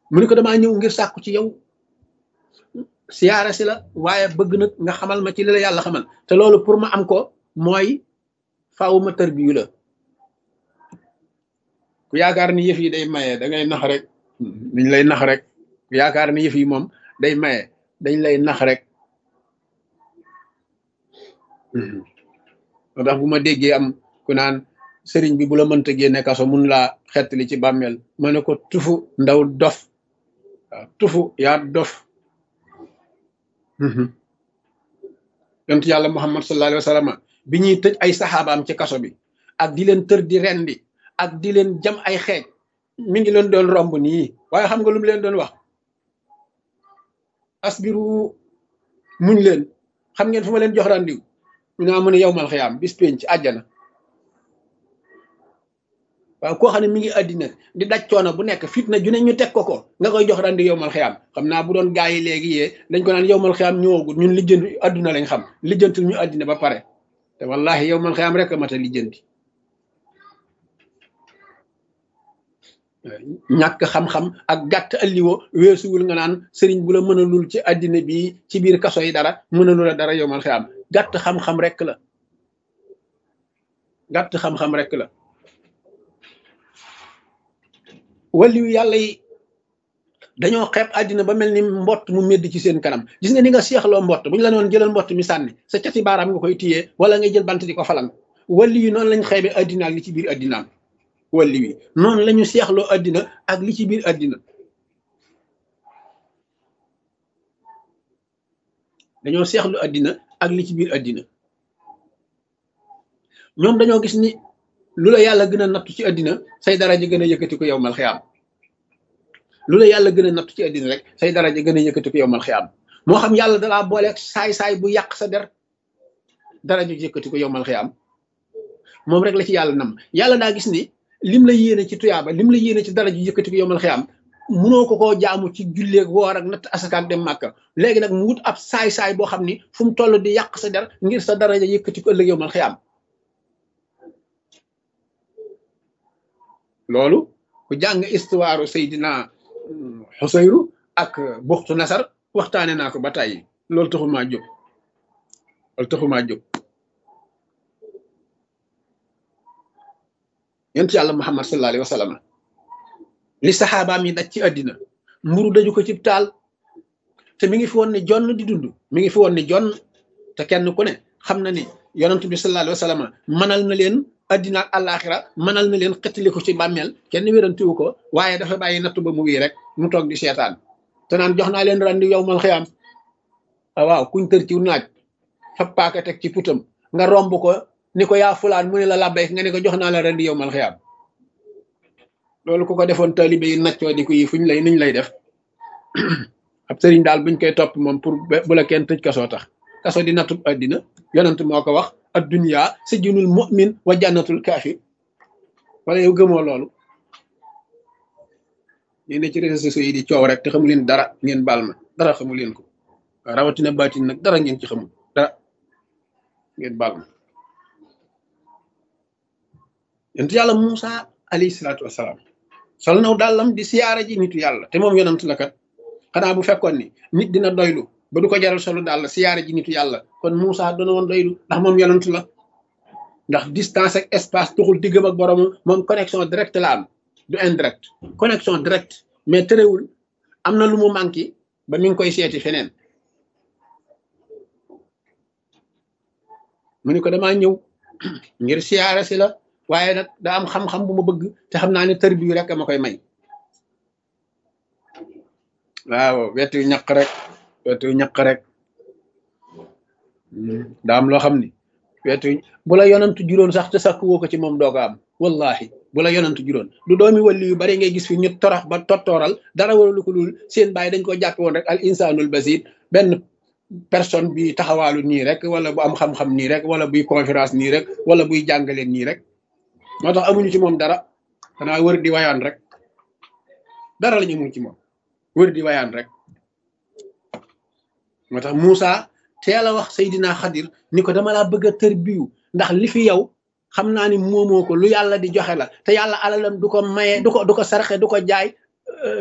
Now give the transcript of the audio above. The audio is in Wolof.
mu ni ko damaa ñëw ngir sàkku ci yow siyaare si la waaye bëgg nag nga xamal ma ci li la yàlla xamal te loolu pour ma am ko mooy faaw ma tërbiyu la ku yaakaar ni yëf yi day maye da ngay nax rek dañ lay nax rek ku yaakaar ni yëf yi moom day maye dañ lay nax rek moo tax bu ma déggee am ku naan sëriñ bi bu la mënta génne kaso mun laa xettali ci bàmmeel ma ne ko tufu ndaw dof waaw tufu yaa dof yonent yàlla muhammad sallallahu alayhi wa sallam bi ñuy tëj ay saxaabaam ci kaso bi ak di leen tër di rendi ak di leen jam ay xeej mi ngi leen doon romb nii waaye xam nga lu mu leen doon wax asbiru muñ leen xam ngeen fu ma leen jox randiw ñu naa mu ne yow mal xiyaam bis pénc ci àjjana waaw koo xam ne mi ngi àddina di daj coono bu nekk fitna ju ne ñu teg ko ko nga koy jox randi yow mal xiyaam xam naa bu doon gaa yi léegi yee dañ ko naan yow mal xiyaam ñëwagul ñun lijjanti àdduna lañ xam lijjantul ñu àddina ba pare te wallahi yow mal xiyaam rek a mat a lijjanti ñàkk xam-xam ak gàtt alliwo weesuwul nga naan sëriñ bu la mënalul ci àddina bi ci biir kaso yi dara mënalu la dara yow mal xiyaam gàtt xam-xam rek la gàtt xam-xam rek la waliyu yàlla yi dañoo xeeb àddina ba mel ni mbott mu medd ci seen kanam gis nga ni nga seexloo mbott bu ñu la noon jëlal mbott mi sànni sa cati baaraam nga koy téyee wala ngay jël bant di ko falang waliyu yi noonu lañ xeebe àddina ak li ci biir àddinaam waliyu yi noonu la ñu seexloo àddina ak li ci biir àddina dañoo seexlu àddina ak li ci biir àddina ñoom dañoo gis ni lu la yàlla gën a nattu ci àddina say daraja gën a yëkkati ko yow mal xiyaam lu la yàlla gën a nattu ci àddina rek say daraja gën a yëkkati ko yow mal xiyaam moo xam yàlla dalaa booleeg saay-saay bu yàq sa der daraja yëkkati ko yow mal xiyaam moom rek la ci yàlla nam yàlla daa gis ni lim la yéene ci tuyaaba lim la yéene ci daraja yëkkati ko yow mal xiyaam munoo ko koo jaamu ci julleeg woor ak natt asakaak dem màkka léegi nag mu wut ab saay-saay boo xam ni fu mu toll di yàq sa der ngir sa daraja yëkkati ko ëllëg yow mal xiyaam loolu ku jàng istuwaaru Seydina Xusayru ak buxtu nasar waxtaane naa ko ba tàyyi loolu taxul maa jóg loolu taxul maa jóg yent yàlla Muhammad sallallahu alayhi wa sallam li saxaabaam yi daj ci àddina mburu daju ko cib taal te mi ngi fi woon ne jonn di dund mi ngi fi woon ne jonn te kenn ku ne xam na ni yonent bi sallallahu alayhi wa sallam mënal na leen addina ak àllaaxira mënal na leen xettali ko ci bàmmeel kenn wérantiwu ko waaye dafa bàyyi nattu ba mu wii rek mu toog di seetaan te naan jox naa leen randi yow mal xiyaam waaw kuñ tër ci naaj fa paaka teg ci putam nga romb ko ni ko yaa fulaan mu ne la labbay nga ne ko jox naa la randi yow mal xiyaam loolu ku ko defoon taalibe yi naccoo di ko yi fuñ lay nuñ lay def ab sëriñ daal buñ koy topp moom pour bu la kenn tëj kasoo tax kaso di nattu addina yonent moo ko wax addunya sijnul mu'min wa jannatul kaafir wala yow gëmoo loolu yéen ne ci réseaux sociaux yi di coow rek te xamu leen dara ngeen baal ma dara xamu leen ko rawatina baatin nag dara ngeen ci xamul dara ngeen baal ma yonent yàlla Muusa alayhi salaatu wasalaam sol naw dàllam di siyaara ji nitu yàlla te moom yonent la kat xanaa bu fekkoon ni nit dina doylu ba du ko jaral solo daal siyaare ji nitu yàlla kon Moussa doona woon doylu ndax moom yonent la ndax distance ak espace tuxul diggam ak borom moom connexion direct la am du indirect connexion direct mais terewul am na lu mu manqué ba mi ngi koy seeti feneen mu ni ko damaa ñëw ngir siyaare si la waaye nag daa am xam-xam bu ma bëgg te xam naa ne tër bi rek ma koy may waaw wetu ñaq rek wetu ñaq rek daa am loo xam ni wetu bu la yonantu juróon sax te sakk woo ko ci moom doo ko am wallahi bu la yonantu juróon du doomi walli yu bari ngay gis fi ñu torax ba tottooral dara waralu ko lul seen bàyyi dañ ko jàpp woon rek al insanul basir benn personne bi taxawaalu nii rek wala bu am xam-xam nii rek wala buy conférence nii rek wala buy jàngaleen nii rek moo tax amuñu ci moom dara xanaa wër di wayaan rek dara la ñu amuñ ci moom wër di wayaan rek moo tax Moussa teel a wax Seydina Xadir ni ko dama laa bëgg a tër biyu ndax li fi yow xam naa ni moomoo ko lu yàlla di joxe la te yàlla alalam du ko maye du ko du ko saraxe du ko jaay